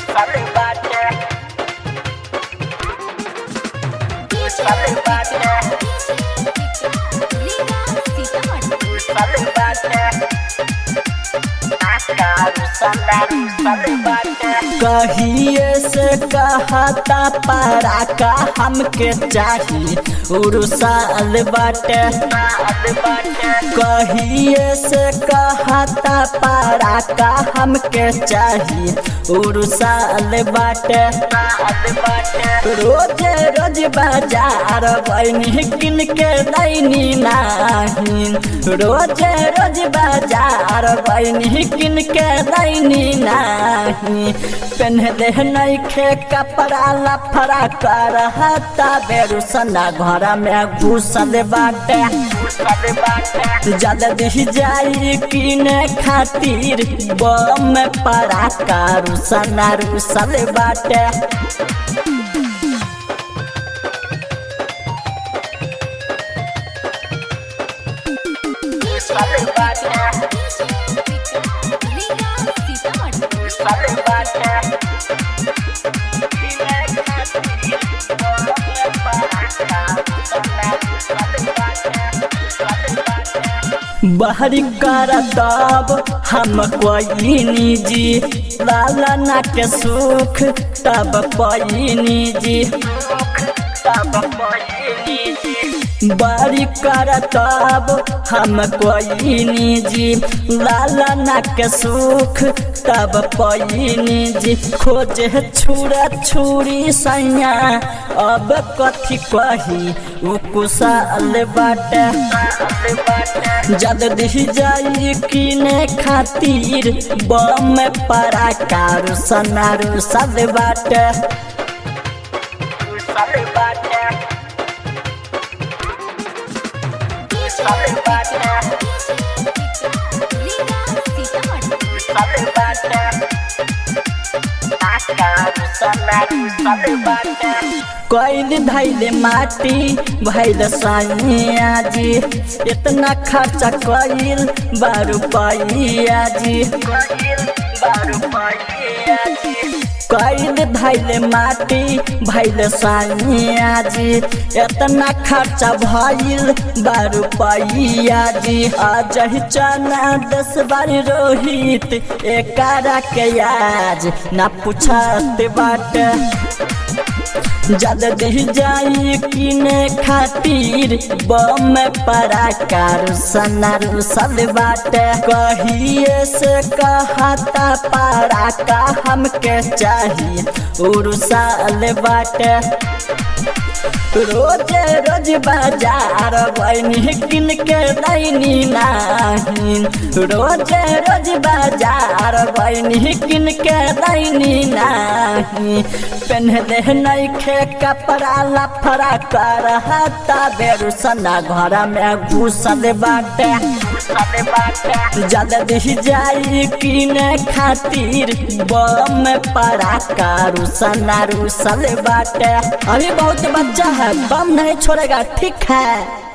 साले बाटे साले बाटे साले बाटे आकारू साले साले बाटे कहिए से कहता पारा का हमके चाही उरुसाल बाटे साले बाटे कहिए से कहता पारा का हमके चाही उरुसाल बाटे साले बाटे रोज रोज बाजार बनी किन के दैनी नाही रोज रोज बाजार बनी किन के दैनी नाही पेन्हले नैखे कपड़ा लफड़ा करहता बेरुसना घर में घुसल बाटे साले बाटे जल्दी जाई किने खातिर बम पड़ा कारुसना रुसल बाटे साले बाटे साले बाटे बहरी कर तब हम कोई निजी लाला ना के सुख तब कोई निजी बड़ी कर तब हम कोई निजी लाला ना के सुख तब कोई निजी खोजे छुरा छुरी सैया अब कथी कही उ कुशल बाटे जल्दी जाई किने खातिर बम परा कारू सनारू सब बाटे साले बाटे साले बाटे साले बाटे आकारू साले साले बाटे कैल धैले माटी भैल सैया जी इतना खर्चा कैल बारू पैया जी बारू पाइया जी कैल धैले माटी भैल सैया जी इतना खर्चा भइल बारू पैया जी आज ही चना दस बार रोहित एकारा के आज ना पूछत बाटे जल्दी जाई किने खातिर बम परा कारू सनारू सब बाटे कहिए से कहता पारा का हमके चाही उरुसाल बाटे रोज रोज बाजार बनी किन के दैनी नाही रोज रोज बाजार बनी किन के दैनी नाही पेन्हले नैखे कपड़ा लफड़ा करहता बेरुसना घर में घुसल बाटे साले बाटे जल्दी जाई किने खातिर बम पड़ा कारू सनारू सल बाटे अभी बहुत बच्चा है बम नहीं छोड़ेगा ठीक है